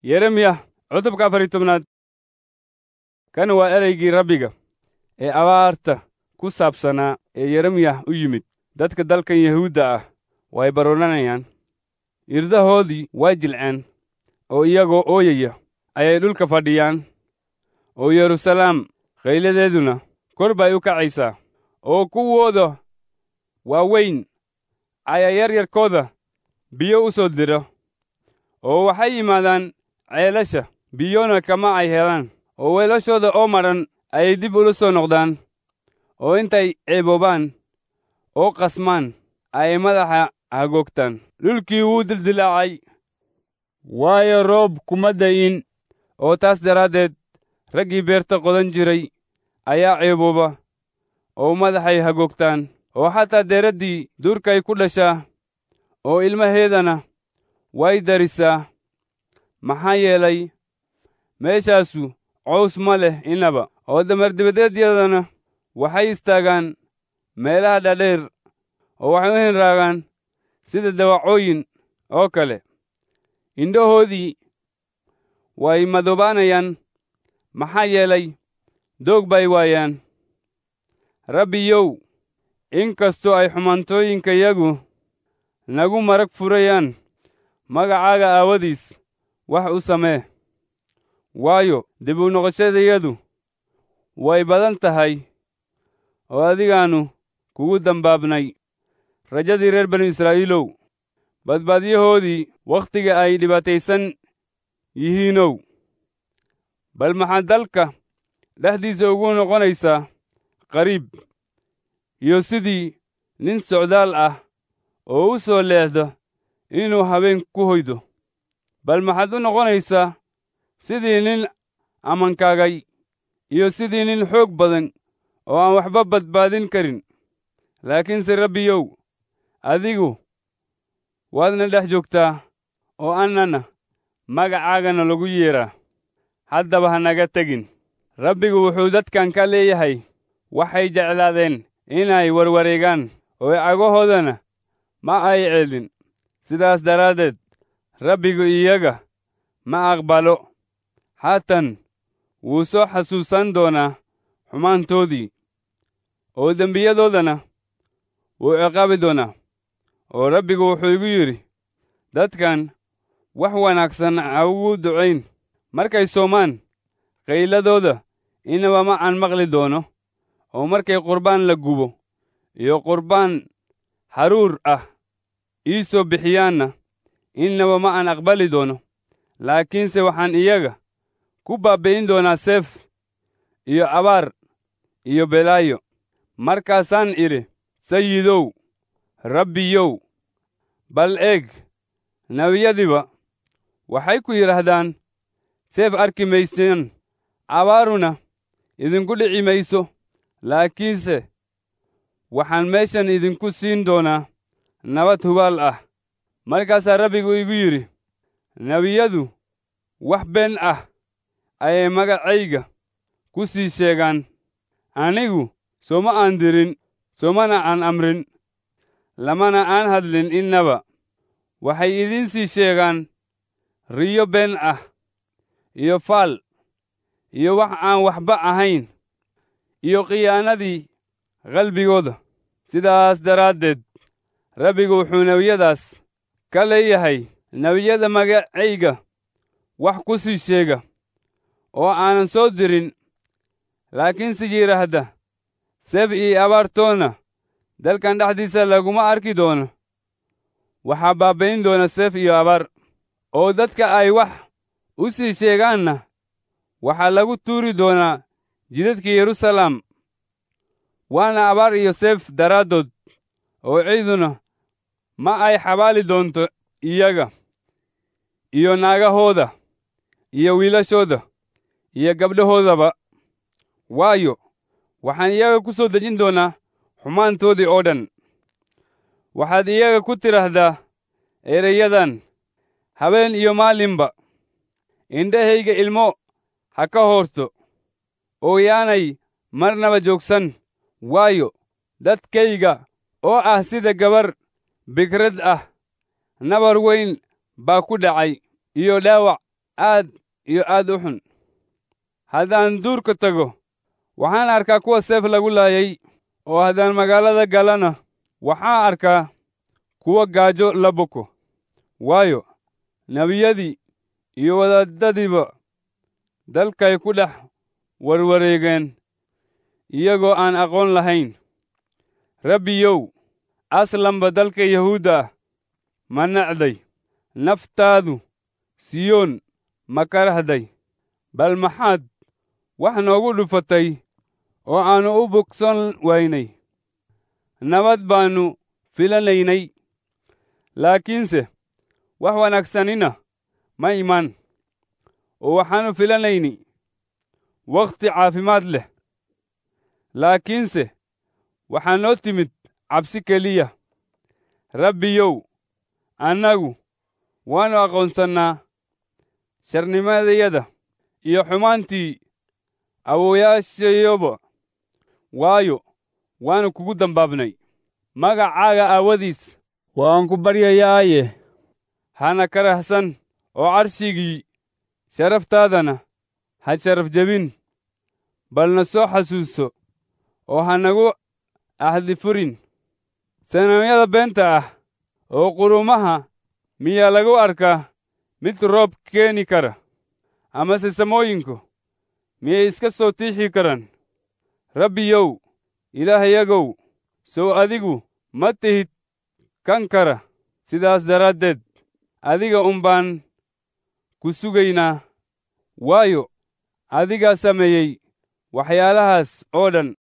yeremiya cutubka afar iyo tobnaad kan waa ereygii rabbiga ee abaarta ku saabsanaa ee yeremiya u yimid dadka dalkan yahuudda ah way baroranayaan irdahoodii way jilceen oo iyagoo ooyaya ayay dhulka fadhiyaan oo yeruusalaam khayladeeduna kor bay u kacaysaa oo kuwooda waaweyn ayaa yaryarkooda biyo u soo dira oo waxay yimaadaan ceelasha biyona kama ay helaan oo weelashooda oo madhan ayay dib ula soo noqdaan oo intay ceeboobaan oo qasmaan ayay madaxa hagoogtaan dhulkii wuu dildilaacay waayo roob kuma da'in oo taas daraaddeed raggii beerta qodan jiray ayaa ceebooba oo madaxay hagoogtaan oo xataa deeraddii duurkay ku dhashaa oo ilmaheedana way darisaa maxaa yeelay meeshaasu cows ma leh innaba oo damardibadeedyadana waxay istaagaan meelaha dhadheer oo waxay u hinraagaan sida dawacooyin oo kale indhahoodii way madoobaanayaan maxaa yeelay doog bay waayaan rabbiyow in kastoo ay xumaantooyinkayagu nagu marag furayaan magacaaga aawadiis wax u samee waayo dib u noqoshadayadu way badan tahay oo adigaannu kugu dambaabnay rajadii reer banu israa'iilow badbaadyahoodii wakhtiga ay dhibaataysan yihiinow bal maxaad dalka dhexdiisa ugu noqonaysaa qariib iyo sidii nin socdaal ah oo u soo leexda inuu habeen ku hoydo bal maxaad u noqonaysaa sidii nin ammankaagay iyo sidii nin xoog badan oo aan waxba badbaadin karin laakiinse rabbiyow adigu waadna dhex joogtaa oo annana magacaagana lagu yeedhaa haddaba ha naga tegin rabbigu wuxuu dadkan ka leeyahay waxay jeclaadeen inay warwareegaan oo cagahoodana ma ay ceelin sidaas daraaddeed rabbigu iyaga ma aqbalo haatan wuu soo xasuusan doonaa xumaantoodii oo dembiyadoodana wuu ciqaabi doonaa oo rabbigu wuxuu igu yidhi dadkan wax wanaagsan ha ugu ducayn markay soomaan qayladooda inaba ma aan maqli doono oo markay qurbaan la gubo iyo qurbaan haruur ah ii soo bixiyaanna innaba ma aan aqbali doono laakiinse waxaan iyaga ku baabbi'in doonaa seef iyo abaar iyo belaayo markaasaan idhi sayidow rabbiyow bal eeg nebiyadiba waxay ku yidhaahdaan seef arki maysaan abaaruna idinku dhici mayso laakiinse waxaan meeshan idinku siin doonaa nabad hubaal ah markaasaa rabbigu igu yidhi nebiyadu wax been ah ayay magacayga ku sii sheegaan anigu sooma aan dirin soomana aan amrin lamana aan hadlin innaba waxay idiin sii sheegaan riyo been ah iyo faal iyo wax aan waxba ahayn iyo khiyaanadii qalbigooda sidaas daraaddeed rabbigu wuxuu nebiyadaas ka leeyahay nebiyada magacayga wax ku sii sheega oo aanan soo dirin laakiinse yidhaahda seef iyo abaartoona dalkan dhexdiisa laguma arki doono waxaa baabbayn doona seef iyo abaar oo dadka ay wax u sii sheegaanna waxaa lagu tuuri doonaa jidadka yeruusalaam waana abaar iyo seef daraaddood oo ciiduna ma ay xabaali doonto iyaga iyo naagahooda iyo wiilashooda iyo gabdhahoodaba waayo waxaan iyaga ku soo dejin doonaa xumaantoodii oo dhan waxaad iyaga ku tidhaahdaa ereyadan habeen iyo maalinba indhahayga ilmo ha ka hoorto oo yaanay marnaba joogsan waayo dadkayga oo ah sida gabar bikrad ah nabar weyn baa ku dhacay iyo dhaawac aad iyo aad u xun haddaan duurka tago waxaan arkaa kuwa seef lagu laayay oo haddaan magaalada galana waxaan arkaa kuwa gaajo la boko waayo nebiyadii iyo wadaadadiiba dalkay ku dhex warwareegeen iyagoo aan aqoon lahayn rabbiyow aslanba dalka yahuudda ah ma nacday naftaadu siyoon ma karahday bal maxaad wax noogu dhufatay oo aannu u bogson waynay nabad baannu filanaynay laakiinse wax wanaagsanina ma iman oo waxaannu filanayni wakhti caafimaad leh laakiinse waxaa noo timid cabsi keliya rabbiyow annagu waannu aqoonsannaa sharnimadayada iyo xumaantii awowayaashayoba waayo waannu kugu dambaabnay magacaaga aawadiis waan ku baryayaaye hana karahsan oo carshigii sharaftaadana ha sharaf jebin balna soo xasuuso oo ha nagu ahdi furin sanamyada beenta ah oo qurumaha miyaa lagu arkaa mid roob keeni kara amase samooyinku miyay iska soo tiixi karaan rabbiyow ilaahayagow sow adigu ma tihid kan kara sidaas daraaddeed adiga un baan ku sugaynaa waayo adigaa sameeyey waxyaalahaas oo dhan